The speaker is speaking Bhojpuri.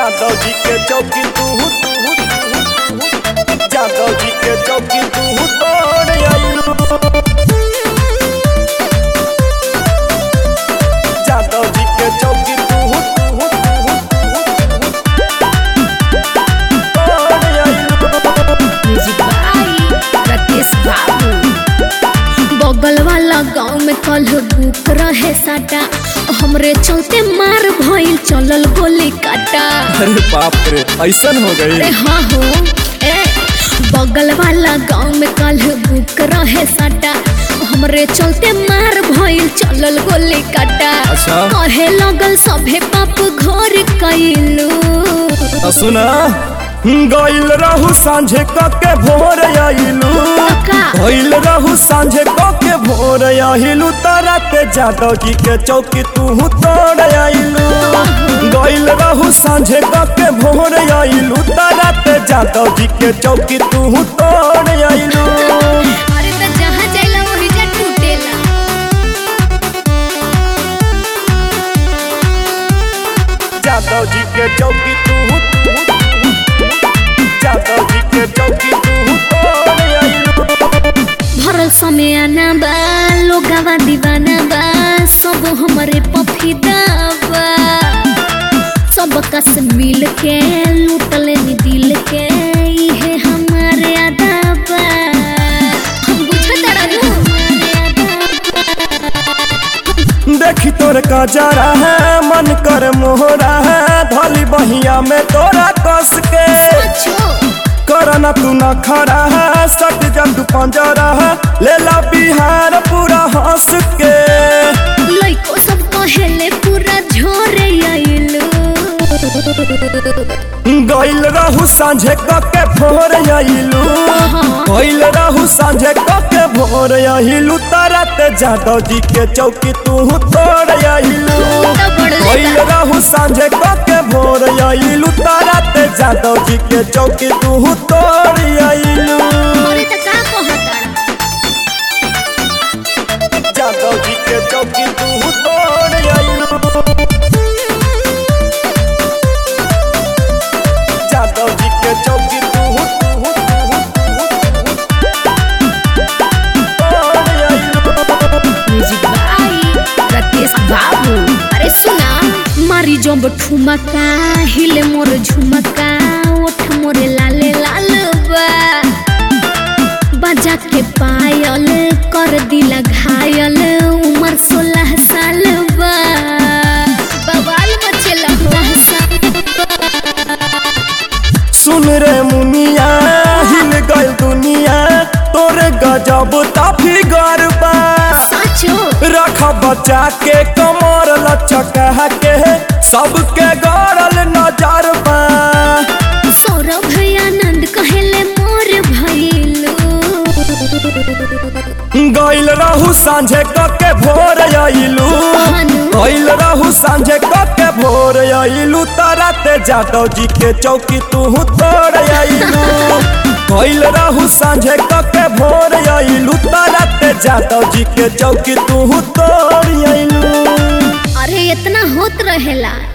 जादव जी के चौकी तू जादव जी के चौकी तू तोड़ आइलू जादव जी के चौकी तू तोड़ आइलू म्यूजिक बाई राकेश बाबू बगल वाला गांव में कल बुक रहे साटा हमरे चलते मार भइल चलल गोली काटा अरे बाप रे ऐसन हो अरे गई हाँ हो ए बगल वाला गांव में कल बुक रहे साटा हमरे चलते मार भइल चलल गोली काटा अच्छा। कहे लगल सभे पाप घर कैलू तो सुना गइल रहू सांझे कके भोर आइलू का? गइल रहू सांझे कके भोर आइलू तारा के जादव जी के चौकी तू तोड़ आइलू गइल रहू सांझे कके भोर आइलू तारा के जादव जी के चौकी तू तोड़ आइलू अरे तो जहाँ जाइला वही जा टूटेला जादव जी के चौकी तू जादव जी के चौकी तू तोड़ आइलू भरल समय आना बा लोगावा दीवाना बा सब हमरे पफीदा बा सब कस मिल के लूटले नी दिल के इहे हमारे आदा बा हम बुझत रहू देखी तोर का जरा है मन कर मोहरा है धली बहिया में तोरा कस के अच्छो करना तू न खड़ा है सट जब तू पंजरा है ले ला बिहार पूरा हंस के लइको सब कहेले पूरा झोरे आइलू गइल रहू सांझे कके भोर आइलू गइल रहू सांझे कके भोर आइलू तारा ते जादव जी के चौकी तू तोड़ आइलू गइल रहू सांझे कके भोर आइलू तारा ते जादव जी के चौकी तू तोड़ आइलू अरे त का कहता जादव जी के चौकी तू तोड़ आइलू जादव जी के चौकी तू तोड़ आइलू म्यूजिक बाई राकेश बाबू अरे सुना मारी जब ठुमका हिले मोर झुमका ओठ मोरे लाले लाल बा बजा के पायल कर दिला घायल उमर सोलह साल बा बवाल मचेला सुन रे मुनिया हिल गइल दुनिया तोरे गजब ताफी गरबा साचो रख बचा के कमर लचका के सबके गड़ल नजर बा सौरभ आनंद कहेले मोर भइलू गइल रहू सांझे कके भोर आइलू भानु। गइल रहू सांझे कके भोर आइलू तारा ते जादव जी के चौकी तू तोड़ आइलू गइल रहू सांझे कके भोर आइलू तारा ते जादव जी के चौकी तू तोड़ आइलू अरे इतना होत रहेला